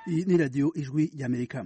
Iyi ni radiyo ijwi ry'amerika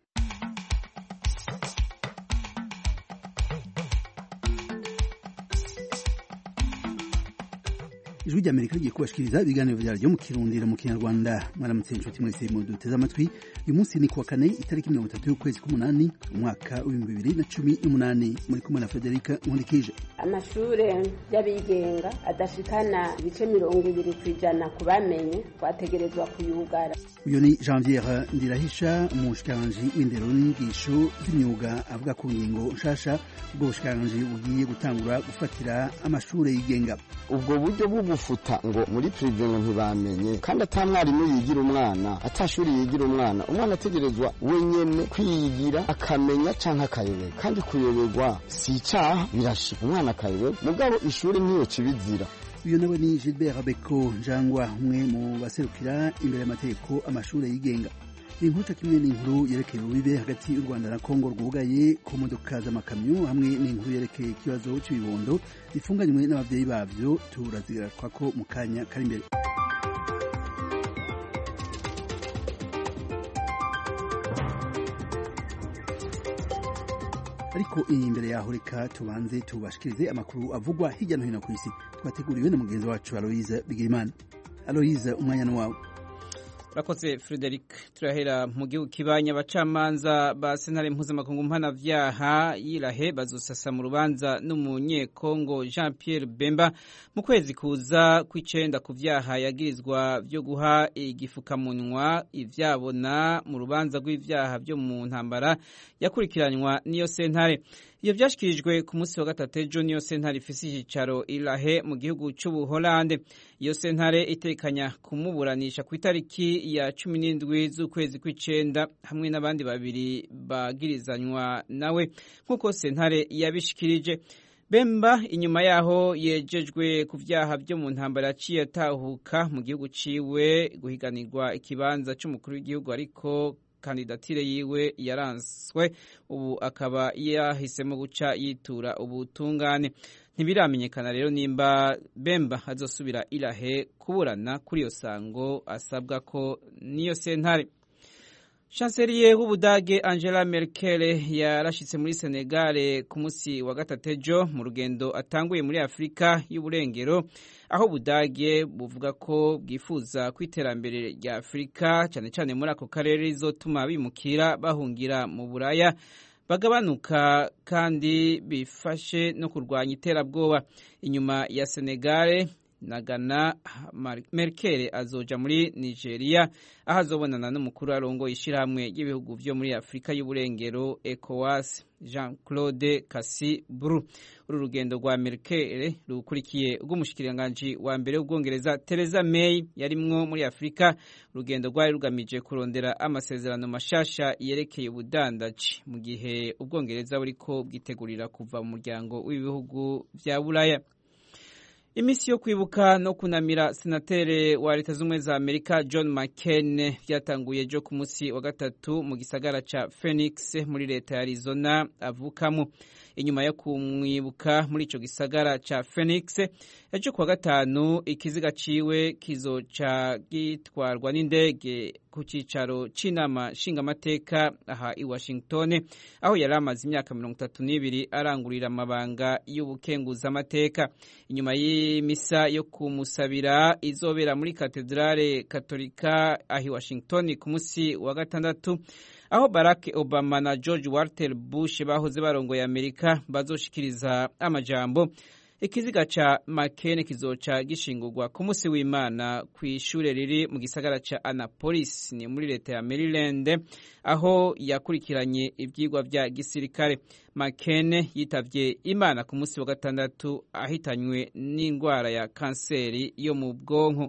ijwi ry'amerika rigiye kubashikiriza ibiganiro vyaryo mu kirundiro mu kinyarwanda mwaramutse inshuti mwese mu duteze amatwi uyu munsi ni kuwa kane itariki mirongo itatu y'ukwezi k'umunani umwaka w'ibihumbi bibiri na cumi n'umunani muri kumwe na federika nkundikije amashure y'abigenga adashikana ibice mirongo ibiri ku ijana ku bamenye twategerezwa kuyugara uyu ni janviere ndirahisha umushikiranganji w'indero n'inyigisho z'imyuga avuga ku ngingo nshasha ubwo bushikiranganji bugiye gutangura gufatira amashure yigenga ubwo buryo bwo gufuta ngo muri prive ngo ntibamenye kandi ata mwarimu yigira umwana ata shuri yigira umwana umwana ategerezwa wenyene kwiyigira akamenya canke akayoberwa kandi kuyoberwa si icaha birashika umwana akayoberwa mugabo ishuri ntiyo kibizira uyu nawe ni Gilbert Beko Njangwa umwe mu baserukira imbere y'amategeko amashure yigenga inkuta kimwe n'inkuru yerekeye ububibe hagati y'u Rwanda na Kongo rwugaye ku modoka z'amakamyo hamwe n'inkuru yerekeye ikibazo cy'ibibondo bifunganywe n'abavyeyi bavyo turazigaruka ko mu kanya kari imbere ariko iyi imbere yaho reka tubanze tubashikirize amakuru avugwa hirya no hino ku isi twateguriwe na mugenzi wacu Aloise Bigirimana Aloise umwanya ni wawe Rakoze Frederic turahera mu gihugu kibanya abacamanza ba sentare mpuzamakungu mpanavyaha yirahe bazosasa mu rubanza n'umunyekongo Jean Pierre Bemba mu kwezi kuza kw'icenda ku vyaha yagirizwa vyo guha igifukamunwa ivyabona mu rubanza rw'ivyaha vyo mu ntambara yakurikiranywa n'iyo sentare iyo vyashikirijwe ku munsi wa gatatu ejo niyo sentare ifise icicaro irahe mu gihugu c'ubuholande iyo sentare itekanya kumuburanisha ku itariki ya cumi n'indwi z'ukwezi kw'icenda hamwe n'abandi babiri bagirizanywa nawe nk'uko sentare yabishikirije Bemba inyuma yaho yejejwe ku vyaha vyo mu ntambara yaciye atahuka mu gihugu ciwe guhiganirwa ikibanza c'umukuru w'igihugu ariko kandidatire yiwe yaranswe ubu akaba yahisemo guca yitura ubutungane ntibiramenyekana rero nimba Bemba azosubira irahe kuburana kuri iyo sango asabwa ko niyo sentare Chancelier w'Ubudage Angela Merkel yarashitse muri Senegal ku musi wa gatatu ejo mu rugendo atanguye muri Afurika y'uburengero aho Ubudage buvuga ko bwifuza ku iterambere rya Afurika cyane cyane muri ako karere rizotuma bimukira bahungira mu Buraya bagabanuka kandi bifashe no kurwanya iterabwoba inyuma ya Senegal na Ghana Merkel azoja muri Nigeria aho azobonana n'umukuru arongoye ishirahamwe ry'ibihugu vyo muri Afurika y'uburengero ECOWAS Jean Claude Kassi Bru uru rugendo rwa Merkel rukurikiye rw'umushikiranganji wa mbere w'ubwongereza Theresa May yarimwo muri Afurika urugendo rwari rugamije kurondera amasezerano mashasha yerekeye ubudandaji mu gihe ubwongereza buriko bwitegurira kuva mu muryango w'ibihugu vya Buraya Imisi yo kwibuka no kunamira senatere wa leta z'ubumwe za Amerika John McCain vyatanguye ejo ku musi wa gatatu mu gisagara ca Phoenix muri leta ya Arizona avukamo inyuma yo kumwibuka muri ico gisagara ca Phoenix ejo kuwa gatanu ikiziga ciwe kizoca gitwarwa n'indege ku cicaro c'inama nshingamateka aha i Washington aho yari amaze imyaka mirongo itatu n'ibiri arangurira amabanga y'ubukenguzamateka inyuma y'imisa yo kumusabira izobera muri katedrale katolika ahi Washington ku musi wa gatandatu aho Barack Obama na George Walter Bush bahoze barongoye Amerika bazoshikiriza amajambo ikiziga ca McCain kizoca gishingurwa ku musi w'Imana ku ishure riri mu gisagara ca Annapolis ni muri leta ya Maryland aho yakurikiranye ivyigwa vya gisirikare McCain yitavye Imana ku musi wa gatandatu ahitanywe n'indwara ya kanseri yo mu bwonko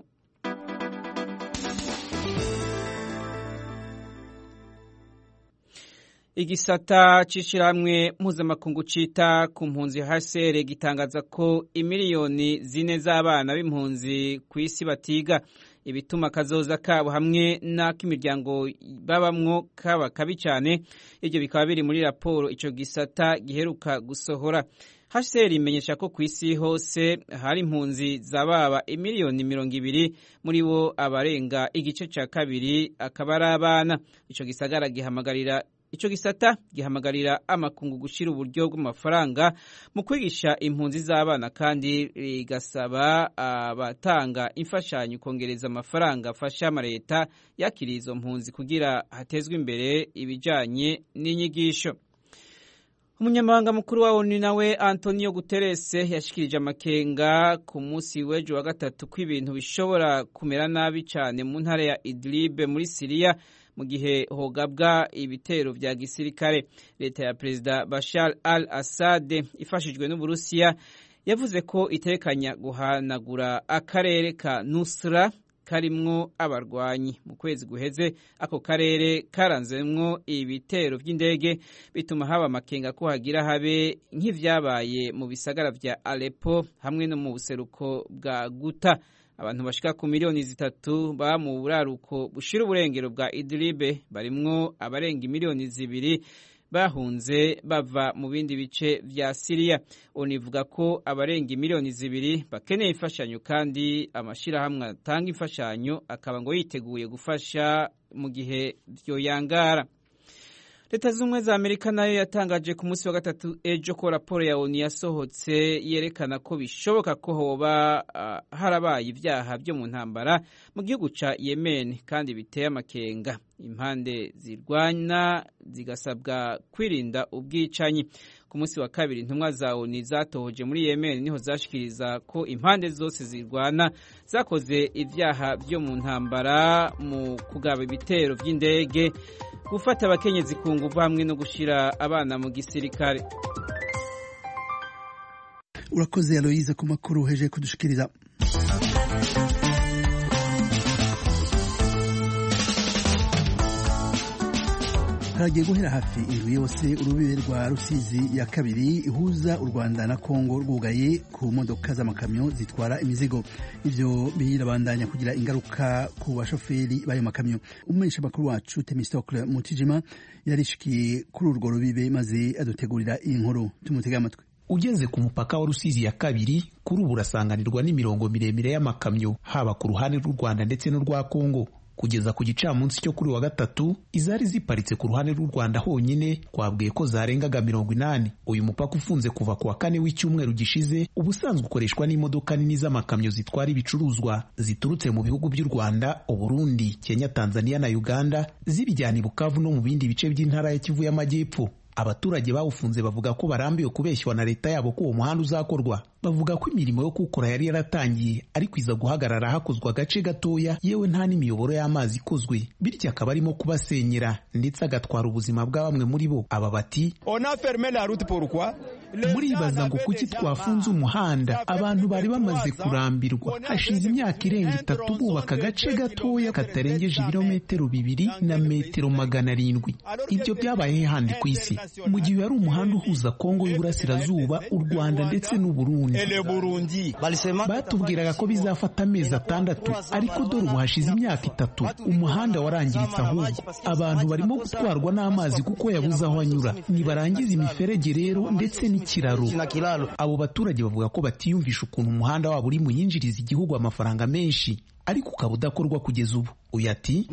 igisata c'ishirahamwe mpuzamakungu cita ku mpunzi HCR gitangaza ko imiliyoni zine z'abana b'impunzi ku isi batiga ibituma kazoza kabo hamwe n'ak'imiryango babamwo kaba kabi cyane ibyo bikaba biri muri raporo ico gisata giheruka gusohora HCR imenyesha ko ku isi hose hari impunzi zababa imiliyoni mirongo ibiri muri bo abarenga igice cya kabiri akaba ari abana ico gisagara gihamagarira ico gisata gihamagarira amakungu gushira uburyo bw'amafaranga mu kwigisha impunzi z'abana kandi rigasaba abatanga imfashanyo kongereza amafaranga afasha amaleta yakiriye izo mpunzi kugira hatezwe imbere ibijanye n'inyigisho umunyamabanga mukuru wa onu nawe antonio guterres yashikirije amakenga ku munsi w'ejo wa gatatu ko ibintu bishobora kumera nabi cyane mu ntara ya idlib muri siriya mu gihe hogabwa ibitero vya gisirikare leta ya perezida bashar al assad ifashijwe n'uburusiya yavuze ko itekanya guhanagura akarere ka nusra karimwo abarwanyi mu kwezi guheze ako karere karanzemwo ibitero vy'indege bituma haba amakenga ko hagira habe nk'ivyabaye mu bisagara vya Aleppo hamwe no mu buseruko bwa Guta abantu bashika ku miliyoni zitatu ba mu buraruko bushira uburengero bwa Idlib barimwo abarenga miliyoni zibiri bahunze bava mu bindi bice vya Siriya univuga ko abarenga miliyoni zibiri bakeneye imfashanyo kandi amashirahamwe atanga imfashanyo akaba ngo yiteguye gufasha mu gihe vyoyangara leta z'ubumwe za amerika nayo yatangaje ku munsi wa gatatu ejo ko raporo ya onu yasohotse yerekana ko bishoboka ko hoba uh, harabaye ibyaha byo mu ntambara mu gihugu ca yemen kandi biteye amakenga impande zirwana zigasabwa kwirinda ubwicanyi ku munsi wa kabiri intumwa za onu zatohoje muri yemen niho zashikiriza ko impande zose zirwana zakoze ibyaha byo mu ntambara mu kugaba ibitero vy'indege gufata abakenyezi ku nguvu hamwe no gushira abana mu gisirikare urakoze aloyize ku makuru heje kudushikiriza haragiye guhera hafi indwi yose urubibe rwa rusizi ya kabiri ihuza u rwanda na kongo rwugaye ku modoka z'amakamyo zitwara imizigo ivyo birabandanya kugira ingaruka ku bashoferi b'ayo makamyo umumenyesha makuru wacu temistokle mutijima yarishikiye kuri urwo rubibe maze adutegurira iyi nkuru tumutege amatwi ugeze ku mupaka wa rusizi ya kabiri kuri ubu urasanganirwa n'imirongo miremire y'amakamyo haba ku ruhande rw'u rwanda ndetse n'urwa kongo kugeza ku gicamunsi cyo kuri wa gatatu izari ziparitse ku ruhande rw'u Rwanda honyine twabwiye ko zarengaga mirongo inani uyu mupaka ufunze kuva ku wa kane w'icyumweru gishize ubusanzwe ukoreshwa n'imodoka nini z'amakamyo zitwara ibicuruzwa ziturutse mu bihugu by'u Rwanda Uburundi Kenya Tanzania na Uganda zibijyana i Bukavu no mu bindi bice by'intara ya Kivu y'Amajyepfo abaturage bawufunze bavuga ko barambiwe kubeshywa na leta yabo ko uwo muhanda uzakorwa bavuga ko imirimo yo kuwukora yari yaratangiye ariko iza guhagarara hakozwe agace gatoya yewe nta n'imiyoboro y'amazi ikozwe bityo akaba arimo kubasenyera ndetse agatwara ubuzima bwa bamwe muri bo aba bati muribaza ngo kuki twafunze umuhanda abantu bari bamaze kurambirwa hashize imyaka irenga itatu bubaka agace gatoya katarengeje ibirometero bibiri na metero magana arindwi ibyo byabaye handi ku isi mu gihe yari umuhanda uhuza kongo y'uburasirazuba u rwanda ndetse n'uburundi batubwiraga ko bizafata amezi atandatu ariko dore ubu hashize imyaka itatu umuhanda warangiritse ahubwo abantu barimo gutwarwa n'amazi kuko yabuze aho anyura nibarangiza imiferege rero ndetse n'ikiraro abo baturage bavuga ko batiyumvisha ukuntu umuhanda wabo uri muyinjiriza igihugu amafaranga menshi ariko ukaba udakorwa kugeza ubu uyu ati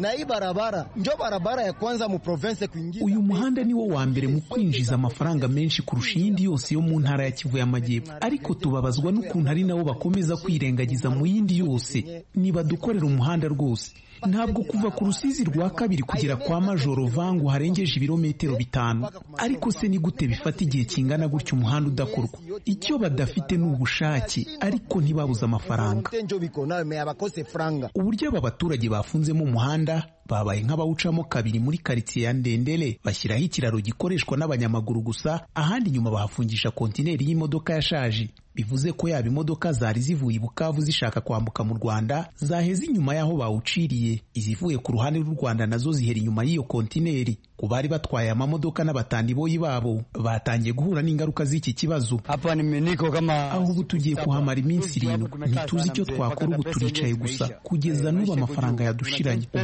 uyu muhanda ni wo wa mbere mu kwinjiza amafaranga menshi kurusha iyindi yose yo mu ntara ya kivu y'amajyepfo ariko tubabazwa n'ukuntu ari nabo bakomeza kwirengagiza mu yindi yose nibadukorera umuhanda rwose ntabwo kuva ku rusizi rwa kabiri kugera kwa majoro vangu harengeje ibirometero bitanu ariko se ni gute bifata igihe kingana gutyo umuhanda udakorwa icyo badafite ni ubushake ariko ntibabuze amafaranga uburyo aba baturage bafunzemo umuhanda babaye nk'abawucamo kabiri muri karitsiye ya ndendere bashyiraho ikiraro gikoreshwa n'abanyamaguru gusa ahandi inyuma bahafungisha kontineri y'imodoka yashaje bivuze ko yaba imodoka zari zivuye i bukavu zishaka kwambuka mu rwanda zaheze inyuma y'aho bawuciriye izivuye ku ruhande rw'u rwanda nazo zihera inyuma y'iyo kontineri ku bari batwaye amamodoka n'abatandiboyi babo batangiye guhura n'ingaruka z'iki kibazo aho ubu tugiye kuhamara iminsi irindwi ntituzi icyo twakora ubu turicaye gusa kugeza n'ubu amafaranga yadushiranye ubuzima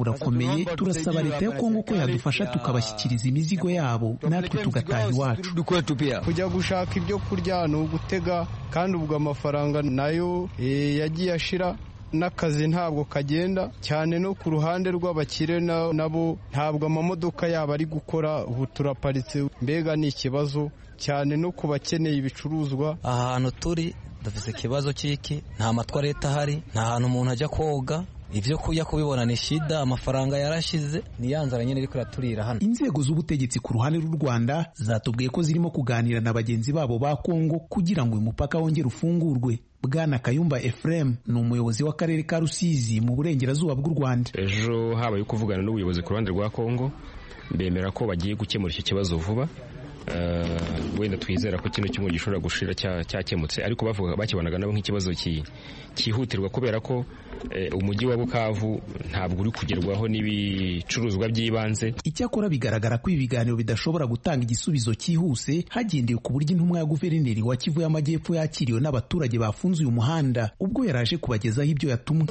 urakomeye turasaba leta ya kongo ko yadufasha tukabashyikiriza imizigo yabo natwe tugataha iwacu kujya gushaka ibyo kurya ni ugutega kandi ubwo amafaranga nayo yagiye ashira n'akazi ntabwo kagenda cyane no ku ruhande rw'abakire nabo ntabwo amamodoka yabo ari gukora ubu turaparitse mbega ni ikibazo cyane no ku bakeneye ibicuruzwa ahantu turi dufite ikibazo cy'iki nta matwa leta ahari nta hantu umuntu ajya koga ibyo kujya kubibona ni shida amafaranga yarashize ni ya nzara nyine iri kuraturira hano inzego z'ubutegetsi ku ruhande rw'u rwanda zatubwiye ko zirimo kuganira na bagenzi babo ba kongo kugira ngo uyu mupaka wongere ufungurwe bwana kayumba efuremu ni umuyobozi w'akarere ka rusizi mu burengerazuba bw'u rwanda ejo habaye kuvugana n'ubuyobozi ku ruhande rwa kongo bemera ko bagiye gukemura iki kibazo vuba wenda twizera ko kino cyumweru gishobora gushira cyakemutse ariko bavuga bakibonaga nabo nk'ikibazo cyihutirwa kubera ko umujyi wa bukavu ntabwo uri kugerwaho n'ibicuruzwa by'ibanze icyakora bigaragara ko ibi biganiro bidashobora gutanga igisubizo cyihuse hagendewe ku buryo intumwa ya guverineri wa kivu y'amajyepfo yakiriwe n'abaturage bafunze uyu muhanda ubwo yaraje kubagezaho ibyo yatumwe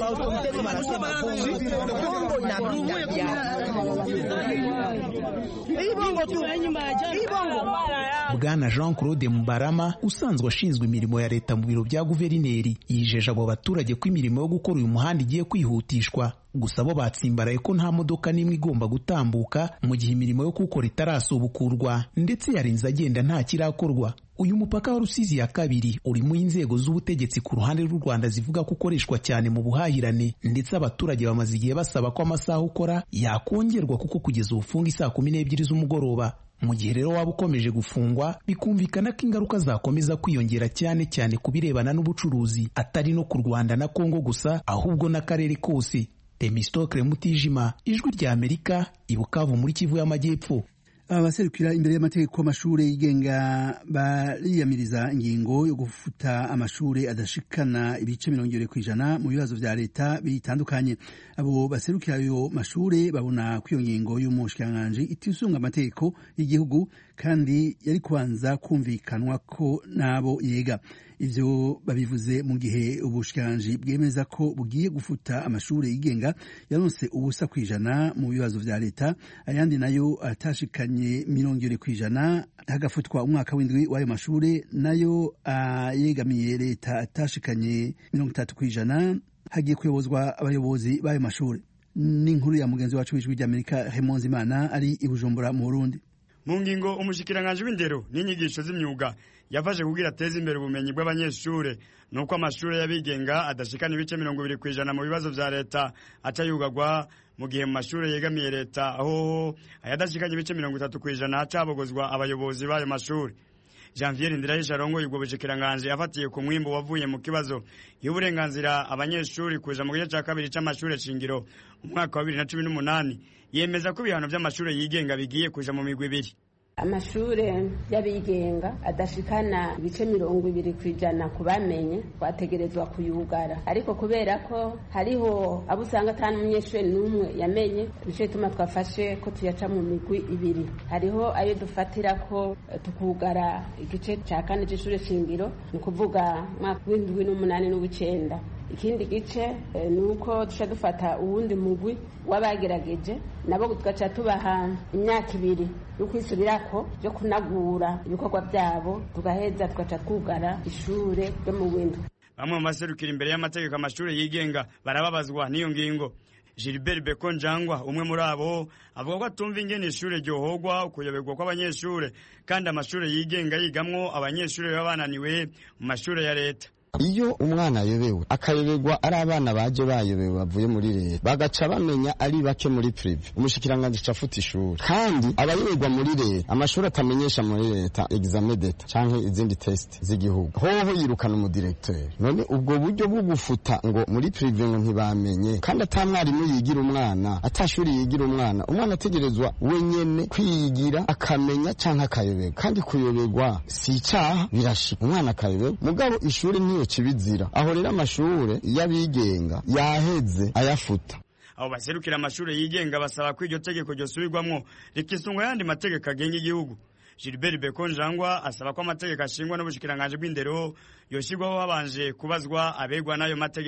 bwana jean claude mubarama usanzwe ashinzwe imirimo ya leta mu biro bya guverineri yijeje abo baturage ko imirimo yo gukora uyu muhanda igiye kwihutishwa gusa bo batsimbaraye ko nta modoka n'imwe igomba gutambuka mu gihe imirimo yo kuwukora itarasubukurwa ndetse yarinze agenda nta kirakorwa uyu mupaka wa rusizi ya kabiri urimo inzego z'ubutegetsi ku ruhande rw'u rwanda zivuga ko ukoreshwa cyane mu buhahirane ndetse abaturage bamaze igihe basaba ko amasaha ukora yakongerwa kuko kugeza ubufunga isaa kumi n'ebyiri z'umugoroba mu gihe rero waba ukomeje gufungwa bikumvikana ko ingaruka zakomeza kwiyongera cyane cyane ku birebana n'ubucuruzi atari no ku rwanda na kongo gusa ahubwo n'akarere kose temistokle mutijima ijwi rya amerika ibukavu muri kivu y'amajyepfo abaserukira imbere y'amategeko amashuri yigenga bariyamiriza ingingo yo gufuta amashuri adashikana ibice mirongo irindwi ku ijana mu bibazo vya leta bitandukanye abo baserukira ayo mashuri babona ko iyo ngingo y'umushikiranganji itisunga amategeko y'igihugu kandi yari kubanza kumvikanwa ko n'abo yega ivyo babivuze mu gihe ubushikiranganji bwemeza ko bugiye gufuta amashuri yigenga yaronse ubusa ku ijana mu bibazo vya leta ayandi nayo atashikanye mirongo irindwi ku ijana hagafutwa umwaka w'indwi w'ayo mashuri nayo ayegamiye leta atashikanye mirongo itatu ku ijana hagiye kuyobozwa abayobozi b'ayo mashuri n'inkuru ya mugenzi wacu w'ijwi ry'amerika hemonzi imana ari i bujumbura mu burundi mu ngingo umushikiranganji w'indero n'inyigisho z'imyuga yafashe kugira ateze imbere ubumenyi bw'abanyeshuri nuko amashuri y'abigenga adashikana ibice mirongo ibiri ku ijana mu bibazo vya leta aca yugagwa mu gihe mu mashuri yegamiye leta aho ayadashikanye ibice mirongo itatu ku ijana haca habogozwa abayobozi b'ayo mashuri janvier ndirahisha arongoye ubwo bushikiranganji afatiye ku mwimbu wavuye mu kibazo y'uburenganzira abanyeshuri kuja mu gice ca kabiri c'amashuri shingiro umwaka wa bibiri na cumi n'umunani yemeza ko ibihano vy'amashuri yigenga bigiye kuja mu migwi ibiri amashure y'abigenga adashikana ibice mirongo ibiri ku ijana ku bamenye twategerezwa kuyugara ariko kubera ko hariho abo usanga atari umunyeshuri n'umwe yamenye nico gituma twafashe ko tuyaca mu migwi ibiri hariho ayo dufatira ko tukugara igice ca kane c'ishure shingiro ni ukuvuga mwaka w'indwi n'umunani n'uw'icenda ikindi gice ni uko duca dufata uwundi mugwi w'abagerageje nabo tugaca tubaha imyaka ibiri yo kwisubirako yo kunagura ibikorwa byabo tugaheza tugaca twugara ishure ryo mu windwi bamwe mu baserukira imbere y'amategeko amashuri yigenga barababazwa n'iyo ngingo Gilbert Beko Njangwa umwe muri abo avuga ko atumva ingene ishure ryohogwa ukuyoberwa kw'abanyeshure kandi amashuri yigenga yigamwo abanyeshure baba bananiwe mu mashure ya leta iyo umwana ayobewe akayoberwa ari abana baje bayobewe bavuye muri leta bagaca bamenya ari bake muri prive umushikiranganji ca afuta ishuri kandi abayoberwa muri leta amashuri atamenyesha muri leta exame d'etat canke izindi test z'igihugu hoho yirukana umudirekteur none ubwo buryo bwo gufuta ngo muri prive ngo ntibamenye kandi ata mwarimu yigira umwana ata shuri yigira umwana umwana ategerezwa wenyene kwiyigira akamenya canke akayoberwa kandi kuyoberwa si icaha birashika umwana akayoberwa mugabo ishuri niyo kibizira aho rero amashure y'abigenga yaheze ayafuta abo baserukira amashuri yigenga basaba ko iryo tegeko ryosubirwamwo rikisungwa yandi mategeko agenga igihugu Gilbert Beko Njangwa asaba ko amategeko ashingwa n'ubushikiranganje bw'indero yoshyirwaho habanje kubazwa abegwa n'ayo mategeko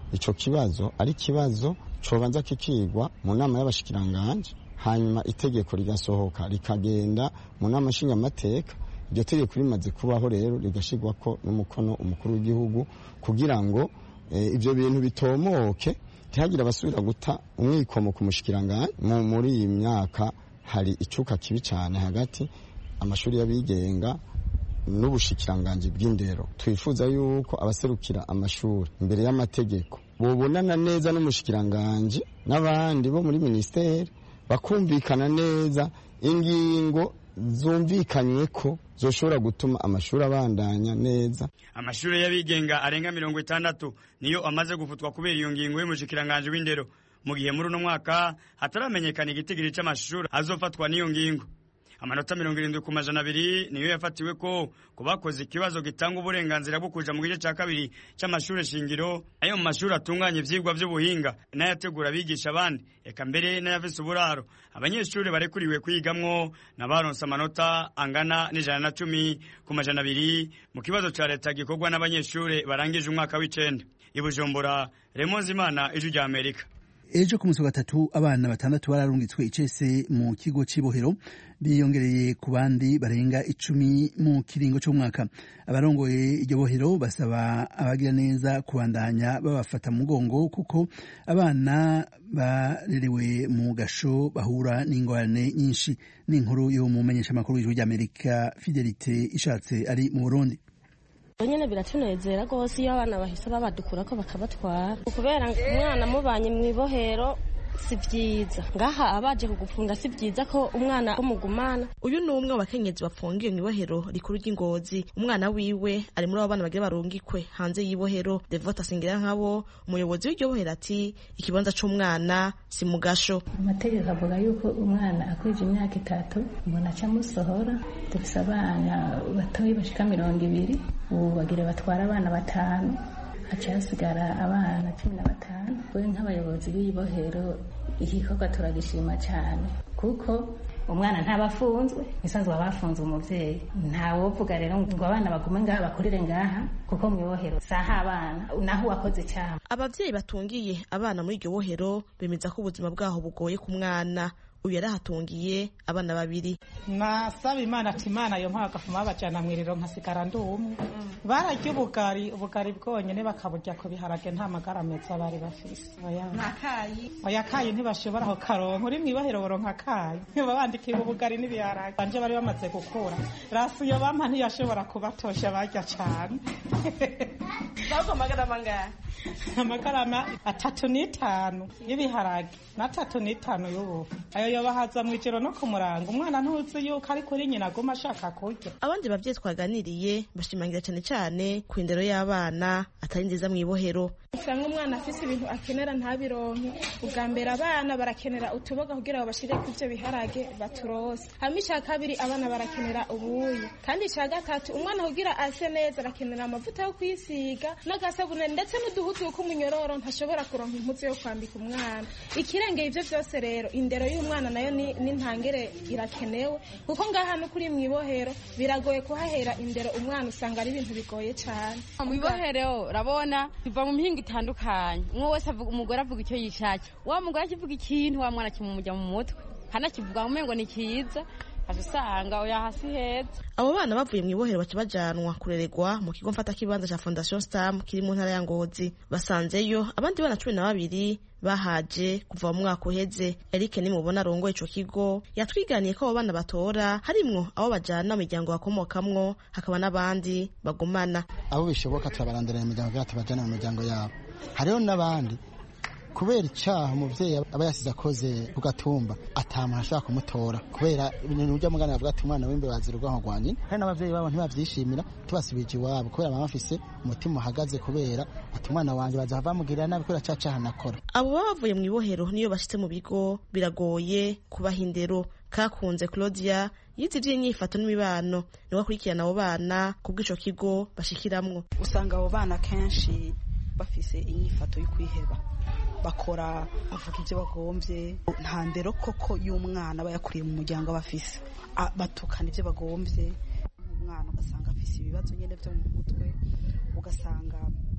ico kibazo ari kibazo cobanza kikigwa mu nama y'abashikiranganje hanyuma itegeko rigasohoka rikagenda mu nama nshingamateka iryo tegeko rimaze kubaho rero rigashirwako n'umukono umukuru w'igihugu kugira ngo ibyo bintu bitomoke ntihagire abasubira guta umwikomo ku mushikiranganje muri iyi myaka hari icuka kibi cyane hagati amashuri y'abigenga n'ubushikiranganje bw'indero twifuza yuko abaserukira amashuri imbere y'amategeko bobonana neza n'umushikiranganje n'abandi bo muri minisiteri bakumvikana neza ingingo zumvikanywe ko zoshobora gutuma amashuri abandanya neza amashuri y'abigenga arenga mirongo itandatu niyo amaze gufutwa kubera iyo ngingo y'umushikiranganje w'indero mu gihe muri uno mwaka hataramenyekana igitigiri c'amashuri azofatwa n'iyo ngingo amanota mirongo irindwi ku majana abiri niyo yafatiwe ko ku bakoze ikibazo gitanga uburenganzira bwo kuja mu gice ca kabiri c'amashure shingiro ayo mu mashuri atunganya ivyigwa vy'ubuhinga n'ayategura abigisha abandi eka mbere n'ayafise uburaro abanyeshuri barekuriwe kwigamwo n'abaronse amanota angana n'ijana na cumi ku majana abiri mu kibazo ca leta gikorwa n'abanyeshure barangije umwaka w'icenda i bujumbura remonzi imana ijwi rya amerika ejo ku munsi wa gatatu abana batandatu bararungitswe icese mu kigo cy'ibohero biyongereye ku bandi barenga icumi mu kiringo cy'umwaka abarongoye iryo bohero basaba abagira neza kubandanya babafata mu mugongo kuko abana barerewe mu gasho bahura n'ingorane nyinshi n'inkuru yo mu menyeshamakuru w'ijwi ry'amerika fidelite ishatse ari mu burundi nyine biratunezera rwose iyo abana bahise babadukura ko bakabatwara kubera umwana mubanye mu ibohero si byiza ngaha abaje kugufunga si byiza ko umwana umugumana uyu ni umwe mu bakenyezi bafungiwe mu ibohero rikuru ry'ingozi umwana wiwe ari muri abo bana bagira barungikwe hanze y'ibohero devota asingira nkabo umuyobozi w'iryo bohero ati ikibanza c'umwana si mu gasho amategeko avuga yuko umwana akwije imyaka itatu mbona aca amusohora dufise abana batoyi bashika mirongo ibiri ubu bagira batwara abana batanu haca hasigara abana cumi na batanu we nk'abayobozi b'ibohero igikorwa turagishima cyane kuko umwana ntaba afunzwe nisanzwe baba bafunze umubyeyi ntawovuga rero ngo abana bagume ngaha bakurire ngaha kuko mu ibohero saha abana naho uwakoze icyaha ababyeyi batungiye abana muri iryo bohero bemeza ko ubuzima bwaho bugoye ku mwana uyu yarahatungiye abana babiri nasaba imana ati imana yo mpaka gafuma babajyana mu iriro nkasigara ndi umwe bararya ubugari ubugari bwonyine bakaburya ku biharage nta magara meza bari bafise oya kayi ntibashobora aho karonka uri mu ibohero boronka kayi babandikiye ubugari n'ibiharage banje bari bamaze gukura rasiyo bampa ntiyashobora kubatosha barya cane ntabwo amagarama angahe amagarama atatu n'itanu y'ibiharage n'atatu n'itanu y'ubu ayo yobahaza mu ijoro no ku murango umwana ntuzi yuko ari kuri nyina aguma ashaka kurya abandi babyeyi twaganiriye bashimangira cyane cyane ku indero y'abana atari nziza mu ibohero usanga umwana afise ibintu akenera ntabironke ubwa mbere abana barakenera utuboga kugira ngo bashire ku ivyo biharage baturose hama ica kabiri abana barakenera ubuyi kandi ica gatatu umwana kugira ase neza arakenera amavuta yo kwisiga n'agasabune ndetse n'uduhutu kuko umunyororo ntashobora kuronka impuzu yo kwambika umwana ikirengeye ivyo vyose rero indero y'umwana nayo ni ntangere irakenewe kuko ngaha no kuri mu ibohero biragoye kuhahera indero umwana usanga ari ibintu bigoye cane mu ibohero urabona biva mu mihingo itandukanye umwe wese avuga umugore avuga icyo yishakiye wa mugore akivuga ikintu wa mwana kimumujya mu mutwe hanakivuga mu mengo ni cyiza usanga oya hasi heza abo bana bavuye mu ibohero baca bajanwa kurererwa mu kigo mfata kibanza ca fondation stam kiri mu ntara ya ngozi basanzeyo abandi bana cumi na babiri bahaje kuva mu mwaka uheze eric nimubona arongoye ico kigo yatwiganiye ko abo bana batora harimwo abo bajana mu miryango bakomokamwo hakaba n'abandi bagumana abo bishoboka turabarandira mu miryango kugira tubajane mu miryango yabo hariho n'abandi kubera icyaha umubyeyi aba yasize akoze ku gatumba atamuntu ashobora kumutora kubera ibintu ujya mugana bavuga ati umwana w'imbere wazira urwanko rwanjye hari n'ababyeyi babo ntibabyishimira tubasubije iwabo kubera baba bafise umutima uhagaze kubera ati umwana wanjye bazava bamugirira nabi kubera cya cyaha nakora abo baba bavuye mu ibohero niyo bashitse mu bigo biragoye kubaha indero kakunze claudia yize iby'inyifato n'imibano niwe akurikirana abo bana kubw'ico kigo bashikiramwo usanga abo bana kenshi bafise inyifato yo kwiheba bakora bavuga ibyo bagombye nta ndero koko y'umwana aba yakuriye mu muryango aba afise batukana ibyo bagombye umwana ugasanga afise ibibazo nyine byo mu mutwe ugasanga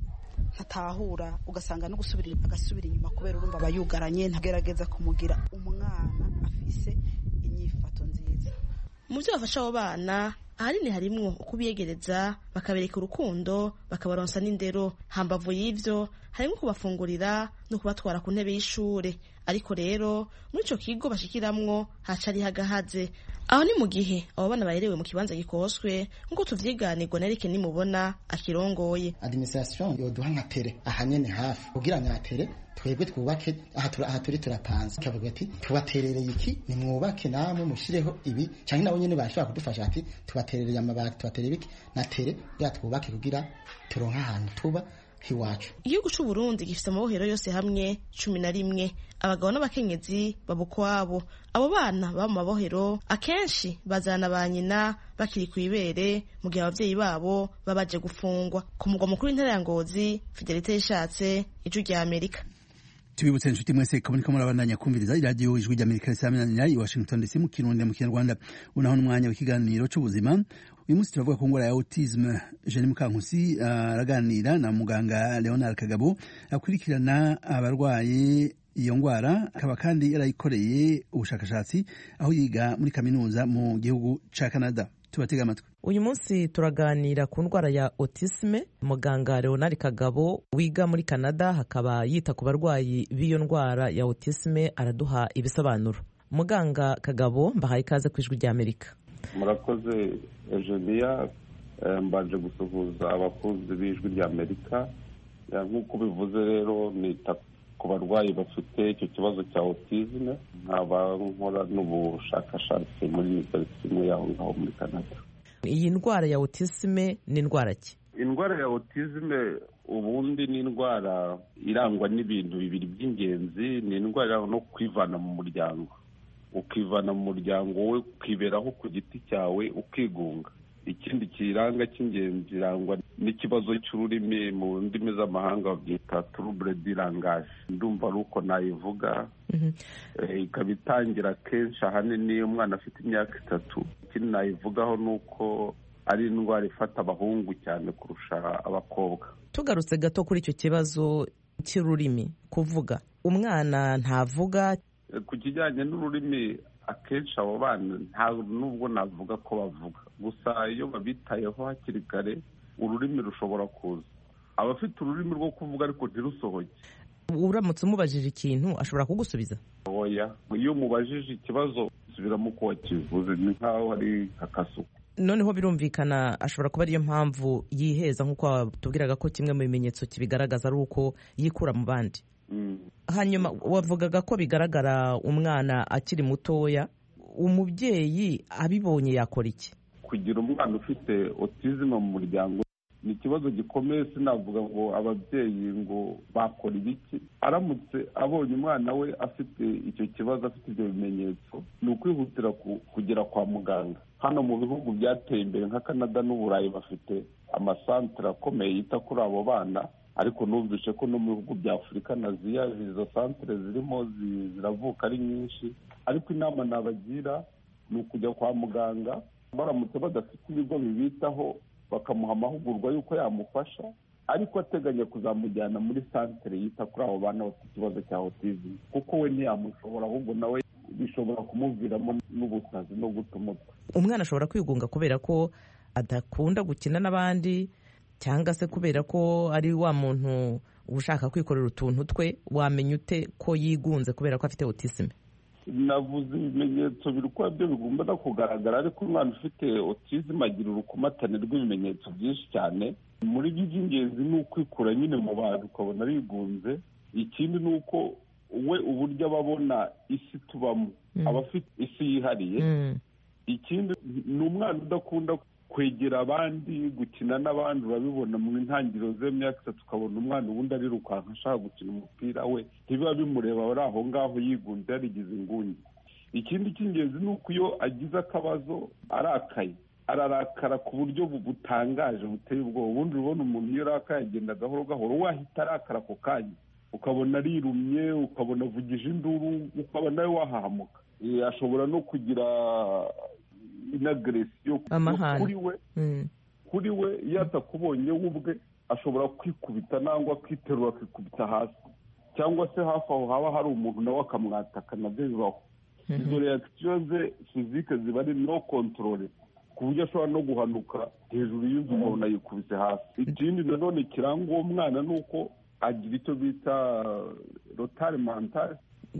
ntatahura ugasanga no gusubira agasubira inyuma kubera urumva aba yugaranye ntagerageza kumugira umwana afise inyifato nziza mu byo bafasha abo bana ahanini harimwo ukubiyegereza bakabereka urukundo bakabaronsa n'indero hambavu y'ivyo harimo kubafungurira no kubatwara ku ntebe y'ishure ariko rero muri ico kigo bashikiramwo haca ari hagahaze aho ni mu gihe abo bana baherewe mu kibanza gikoswe nk'uko tuvyiganirwa na Eric nimubona akirongoye administration yoduha nka tere ahanyene hafi kugira nyatere twebwe twubake aha turi turapanze kavuga ati tubaterereye iki nimwubake namwe mushireho ibi cyangwa nabo nyene bashobora kudufasha ati tubaterereye amabati tubatereye iki na tere bya twubake kugira turonke ahantu tuba hiwacu igihugu c'u Burundi gifise amabohero yose hamwe cumi na rimwe abagabo n'abakenyezi baba ukwabo abo bana baba mu mabohero akenshi bazana ba nyina bakiri ku ibere mu gihe abavyeyi babo baba baje gufungwa ku mugwa mukuru w'intara ya Ngozi Fidelite yishatse ijwi rya Amerika tubibutse inshuti mwese ko muriko murabandanya kumviriza iradiyo ijwi rya amerika risaminanira i washington dc mu kirundi mu kinyarwanda unaho n'umwanya w'ikiganiro c'ubuzima uyu munsi turavuga ku ngwara ya autisme jeni mukankusi araganira na muganga leonard kagabo akurikirana abarwaye iyo ngwara akaba kandi yarayikoreye ubushakashatsi aho yiga muri kaminuza mu gihugu ca canada tubatega amatwi uyu munsi turaganira ku ndwara ya autisme muganga leonard kagabo wiga muri canada hakaba yita ku barwayi b'iyo ndwara ya autisme araduha ibisobanuro muganga kagabo mbahaye ikaze ku ijwi rya amerika murakoze eugenia mbanje gusuhuza abakunzi b'ijwi rya amerika nk'uko bivuze rero nita ku barwayi bafite icyo kibazo cya autisme nkaba nkora n'ubushakashatsi muri iniverisite imwe yaho ngaho muri canada iyi ndwara ya autisme ni indwara ki indwara ya autisme ubundi ni indwara irangwa n'ibintu bibiri by'ingenzi ni indwara irangwa no kwivana mu muryango ukivana mu muryango we ukiberaho ku giti cyawe ukigunga ikindi kiranga cy'ingenzi irangwa n'ikibazo cy'ururimi mu ndimi z'amahanga babyita turubure dirangaje ndumva ari uko nayivuga ikaba itangira kenshi ahanini iyo umwana afite imyaka itatu ikindi nayivugaho ni uko ari indwara ifata abahungu cyane kurusha abakobwa tugarutse gato kuri icyo kibazo cy'ururimi kuvuga umwana ntavuga ku kijyanye n'ururimi akenshi abo bana ntabwo nubwo navuga ko bavuga gusa iyo babitayeho hakiri kare ururimi rushobora kuza abafite ururimi rwo kuvuga ariko ntirusohoke uramutse umubajije ikintu ashobora kugusubiza oya iyo umubajije ikibazo usubiramo uko wakivuze ni nk'aho ari akasuku noneho birumvikana ashobora kuba ariyo mpamvu yiheza nk'uko watubwiraga ko kimwe mu bimenyetso kibigaragaza ari uko yikura mu bandi hanyuma wavugaga ko bigaragara umwana akiri mutoya umubyeyi abibonye yakora iki kugira umwana ufite otizime mu muryango ni ikibazo gikomeye sinavuga ngo ababyeyi ngo bakora ibiki aramutse abonye umwana we afite icyo kibazo afite ibyo bimenyetso ni ukwihutira kugera kwa muganga hano mu bihugu byateye imbere nka canada n'uburayi bafite amasantere akomeye yita kuri abo bana ariko numvise ko no mu bihugu bya afurika na ziya izo santere zirimo ziravuka ari nyinshi ariko inama nabagira ni ukujya kwa muganga baramutse badafite ibigo bibitaho bakamuha amahugurwa y'uko yamufasha ariko ateganya kuzamujyana muri santere yita kuri abo bana bafite ikibazo cya otizime kuko we ntiyamushobora ahubwo nawe bishobora kumuviramo n'ubusazi no guta umutwe umwana ashobora kwigunga kubera ko adakunda gukina n'abandi cyangwa se kubera ko ari wa muntu ushaka kwikorera utuntu twe wamenya ute ko yigunze kubera ko afite otisime navuze ibimenyetso biri kuba byo bigomba no kugaragara ariko umwana ufite otizime agira urukomatane rw'ibimenyetso byinshi cyane muri byo iby'ingenzi ni ukwikura nyine mu bantu ukabona bigunze ikindi ni uko we uburyo aba abona isi tubamo aba afite isi yihariye ikindi ni umwana udakunda kwegera abandi gukina n'abandi urabibona mu ntangiriro z'imyaka itatu ukabona umwana ubundi arirukanka ashaka gukina umupira we ntibiba bimureba ari aho ngaho yigunze yarigize ingungi ikindi cy'ingenzi ni uko iyo agize akabazo arakaye ararakara ku buryo butangaje buteye ubwoba ubundi urabona umuntu iyo arakaye agenda gahoro gahoro wahita arakara ako kanya ukabona arirumye ukabona avugije induru ukaba nawe wahahamuka ashobora no kugira inagresiyo kuri we kuri we iyo atakubonye we ubwe ashobora kwikubita nangwa akiterura akikubita hasi cyangwa se hafi aho haba hari umuntu nawe akamwataka nabyo bibaho izo reakisiyo ze fizike ziba ari no kontorore ku buryo ashobora no guhanuka hejuru y'inzu umuntu ayikubise hasi ikindi nanone kiranga uwo mwana ni uko agira icyo bita rotari mantari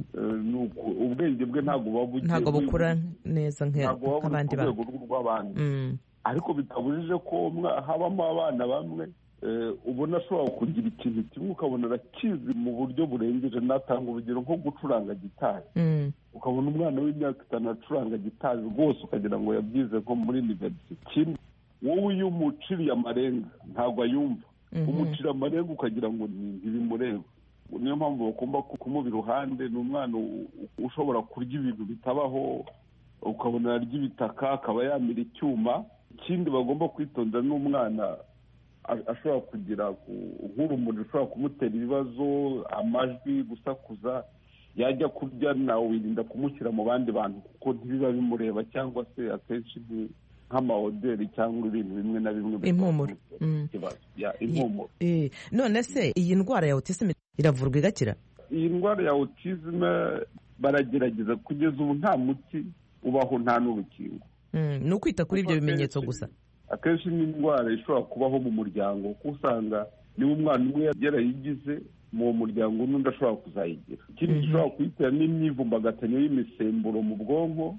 ubwenge bwe ntabwo buba bugiye ntabwo bukura neza ntabwo buba nk'abandi buri ku bana rwego rw'abandi Mm. ariko bitabujije ko mwa- habamo abana bamwe eh, ubona ashobora kugira ikintu kimwe ukabona arakizi mu buryo burengeje natanga urugero nko gucuranga gitari Mm. ukabona umwana w'imyaka itanu acuranga gitari rwose ukagira ngo yabyize nko muri iniverisite kimwe wowe iyo umuciriye amarenga ntabwo ayumva Mhm. umucira amarenga ukagira ngo ni- ntibimureba niyo mpamvu bagomba ku- kumuba iruhande ni umwana u- u- ushobora kurya ibintu bitabaho ukabona arya ibitaka akaba yamira icyuma ikindi bagomba kwitondera n'umwana a- ashobora kugira ku- nk'urumuri rushobora kumutera ibibazo amajwi gusakuza yajya kurya nawe wirinda kumushyira mu bandi bantu kuko ntibiba bimureba cyangwa se akenshi ni nk'amahoteli cyangwa ibintu bimwe na bimwe bishobora Impumuro. kumutera Mm. ikibazo. Ya, impumuro Eh, none se iyi ndwara ya autisme iravurwa igakira iyi ndwara ya autisme baragerageza kugeza ubu nta muti ubaho nta n'urukingo Mm, ni ukwita kuri ibyo bimenyetso gusa akenshi ni indwara ishobora kubaho mu muryango kuko usanga niba umwana umwe yarayigize mu uwo muryango n'undi ashobora kuzayigira ikindi gishobora kuyitera n'imyivumbagatanyo y'imisemburo mu bwonko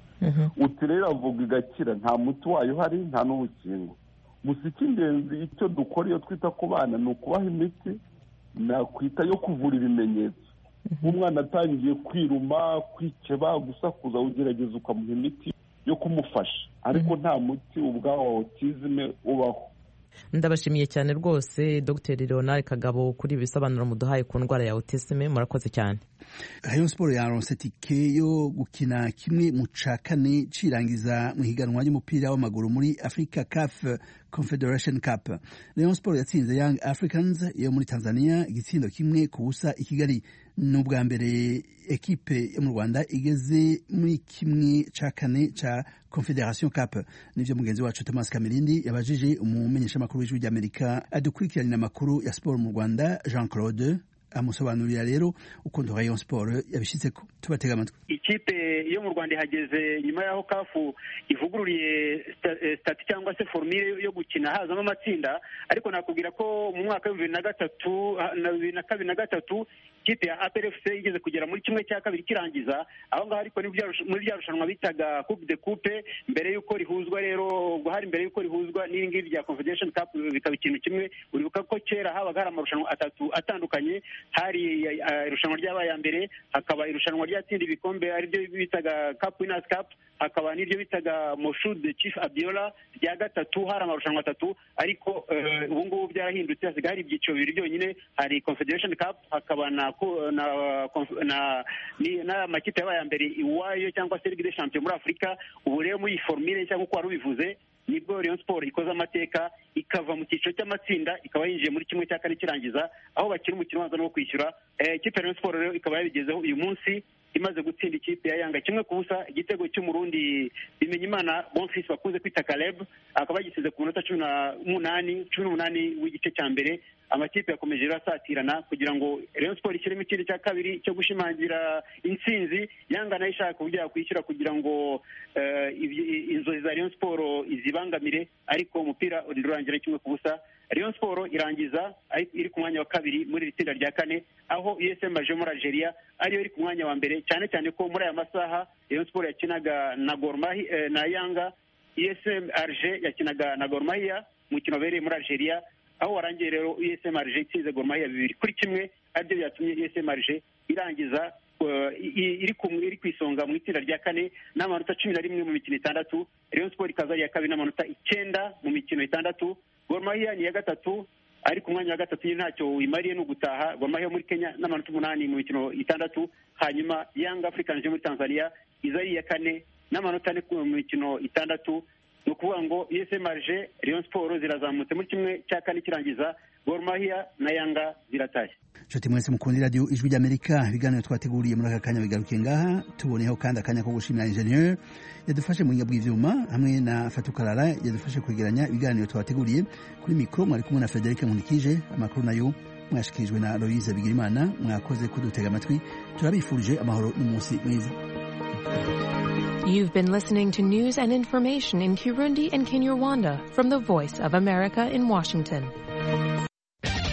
uti rero avuga igakira nta muti wayo uhari nta n'urukingo gusa icy'ingenzi icyo dukora iyo twita ku bana ni ukubaha imiti nakwita yo kuvura ibimenyetso nk'umwana atangiye kwiruma kwikeba gusakuza ugerageza ukamuha imiti yo kumufasha ariko nta muti ubwawo wa otizime ubaho ndabashimiye cyane rwose dr leonard kagabo kuri ibi bisobanuro muduhaye ku ndwara ya autisme murakoze cyane rayon siporo yaronse tike yo gukina kimwe mu ca kane cirangiza mu higanwa ry'umupira w'amaguru muri africa caf confederation cup rayon siporo yatsinze young africans yo muri tanzania igitsindo kimwe ku busa i kigali ni ubwa mbere ekipe yo mu rwanda igeze muri kimwe ca kane ca confederation cup nivyo mugenzi wacu thomas kamirindi yabajije umumenyeshamakuru w'ijwi ry'amerika adukurikiranira amakuru ya siporo mu rwanda jean claude amusobanurira rero ukuntu rayon sport yabishyitseko tubatega amatwi ikipe yo mu rwanda ihageze nyuma y'aho kafu ivugururiye sta- eh, stati cyangwa se formire yo gukina hazamo amatsinda ariko nakubwira ko mu mwaka w'ibihumbi bibiri na gatatu ah, na bibiri na kabiri na gatatu ikipe ya APRFC igeze kugera muri kimwe cya kabiri kirangiza aho ngaho ariko ni bya rush- muri rya rushanwa bitaga coupe de coupe mbere y'uko rihuzwa rero ubwo hari mbere y'uko rihuzwa n'iri ngiri rya confederation cup bikaba ikintu kimwe uribuka ko kera habaga hari amarushanwa atatu atandukanye hari eh, irushanwa ryabaye ya mbere hakaba irushanwa ryatsinda ibikombe ariryo bitaga cup winners cup hakaba n'iryo bitaga moshud chief abiola rya gatatu hari amarushanwa atatu ariko eh, ubu ngubu byarahindutse hasigaye hari ibyiciro bibiri byonyine hari confederation cup hakaba na ko- na conf- na ni- n'amakipe yabaye ya mbere iwayo cyangwa se ligue des champions muri afurika ubu rero muri iyi formire cyangwa uko wari ubivuze nibwo Rayon Sport ikoze amateka ikava mu cyiciro cy'amatsinda ikaba yinjiye muri kimwe cya kane kirangiza aho bakina umukino ubanza no kwishyura Eh, ikipe ya Rayon Sport rero ikaba yabigezeho uyu munsi imaze gutsinda ikipe ya Yanga kimwe ku busa igitego cy'umurundi Bimenyimana Bonfils bakunze kwita Caleb akaba yagisize ku minota cumi n'umunani cumi n'umunani w'igice cya mbere amakipe yakomeje rero asatirana kugira ngo Rayon Sport ishyiremo ikindi cya kabiri cyo gushimangira intsinzi Yanga nayo ishaka uburyo yakwishyura kugira ngo eh, ibyi- inzozi za Rayon Sport izibangamire ariko umupira urangira kimwe ku busa Rayon Sport irangiza ari- iri ku mwanya wa kabiri muri iri tsinda rya kane aho USM aje muri Algeria ariyo iri ku mwanya wa mbere cyane cyane ko muri aya masaha Rayon Sport yakinaga na Gor Mahia eh, na Yanga USM Alger yakinaga na Gor Mahia umukino wabereye muri Algeria aho warangiye rero USM Alger itsinze Gor Mahia bibiri kuri kimwe aribyo byatumye USM Alger irangiza eh, i- iri ku iri ku isonga mu itsinda rya kane n'amanota cumi na rimwe mu mikino itandatu Rayon Sport ikaza ari iya kabiri n'amanota icyenda mu mikino itandatu Gor Mahia ni iya gatatu ari ku mwanya wa gatatu nyine ntacyo wimariye ni ugutaha Gor Mahia yo muri Kenya n'amanota umunani mu mikino itandatu hanyuma Young Africans yo muri Tanzania iza ari iya kane n'amanota ane ku- mu mikino itandatu ni ukuvuga ngo USM Alger Rayon Sport zirazamutse muri kimwe cya kane kirangiza Gor Mahia na Yanga ziratashye nshuti mwese mukunda iradiyo ijwi ry'amerika ibiganiro twateguriye muri aka kanya bigarukiye ngaha tuboneyeho kandi akanya ko gushimira ingenieur yadufashe mu buhinga bw'ivyuma hamwe na fatukarara yadufashe kwegeranya ibiganiro twateguriye kuri mikoro mwari kumwe na frederic nkunikije amakuru nayo mwashikirijwe na aloise bigirimana mwakoze kudutega amatwi turabifurije amahoro n'umunsi mwiza You've been listening to news and information in Kirundi and Kinyarwanda from the Voice of America in Washington.